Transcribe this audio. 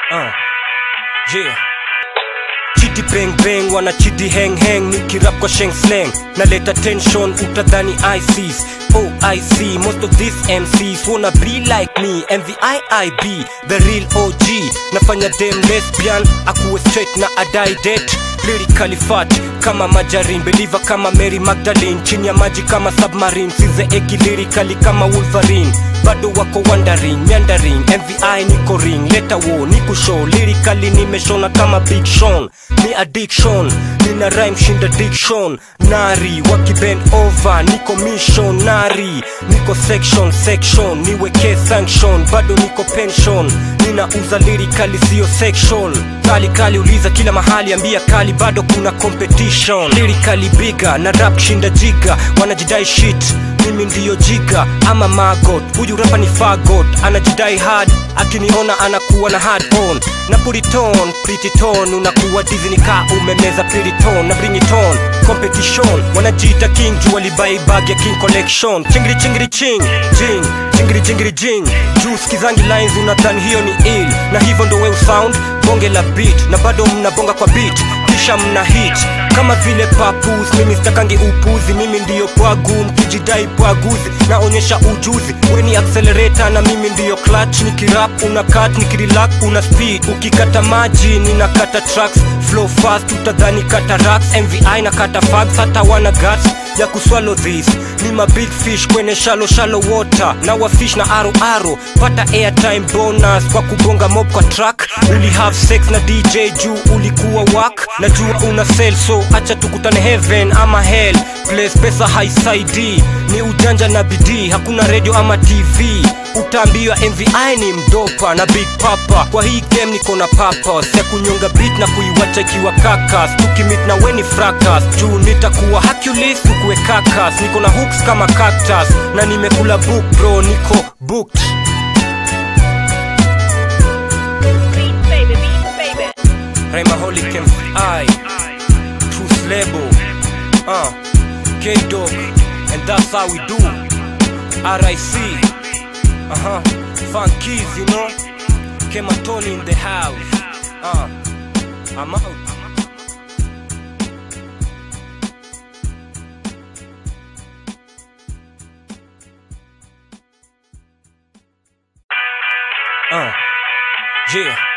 Uh, yeah. Chiti bang bang wana chiti hang hang nikirap kwa sheng slang naleta tension utadhani ICs Oh I see most of these MCs wanna be like me MVIIB the real OG nafanya dem lesbian akuwe straight na adai det lyrically fat kama majarin believer kama Mary Magdalene chini ya maji kama submarine size eki lyrically kama Wolverine bado wako wondering meandering MVI niko ring leta wo niku show lyrically nimeshona kama Big Sean ni addiction nina rhyme shinda diction nari wakibend over niko mission nari niko section section niweke sanction bado niko pension ninauza lyrically sio sexual kali kali uliza kila mahali ambia kali bado kuna competition lyrically bigger na rap shinda jiga wanajidai shit mimi ndiyo jiga ama magot huyu rapa ni fagot anajidai hard akiniona anakuwa na hard on na puriton prititon unakuwa dizni ka umemeza piriton na bring it on competition wanajiita king juu walibai bag ya king collection chingiri chingiri ching jing chingiri chingiri jing juu skizangi lines unadhani hiyo ni ill na hivyo ndo we sound bonge la beat na bado mnabonga kwa beat kisha mna hit kama vile papus mimi stakangi upuzi mimi ndiyo pwagu mkijidai pwaguzi naonyesha ujuzi weni accelerator na mimi ndiyo clutch nikirap una cut nikirelax una speed ukikata maji ninakata tracks flow fast utadhani kata racks mvi na kata fags hata wana guts ya kuswallow this ni ma big fish kwenye shallow shallow water na wafish na aro aro pata airtime bonus kwa kubonga mob kwa track uli have sex na dj juu ulikuwa wak najua una sell so acha tukutane heaven ama hell place pesa haisaidii ni ujanja na bidii hakuna radio ama tv utaambiwa mvi ni mdopa na big papa kwa hii game niko na papas ya kunyonga beat na kuiwacha ikiwa kakas tukimit na weni fracas juu nitakuwa Hercules tukuwe kakas niko na hooks kama cactus na nimekula book bro niko booked Beats, baby, beats, baby. Rhymaholic MCI Truth Label uh, K-Dog And that's how we do RIC Uh-huh Funkies, you know Kematoni in the house uh, I'm out Uh, yeah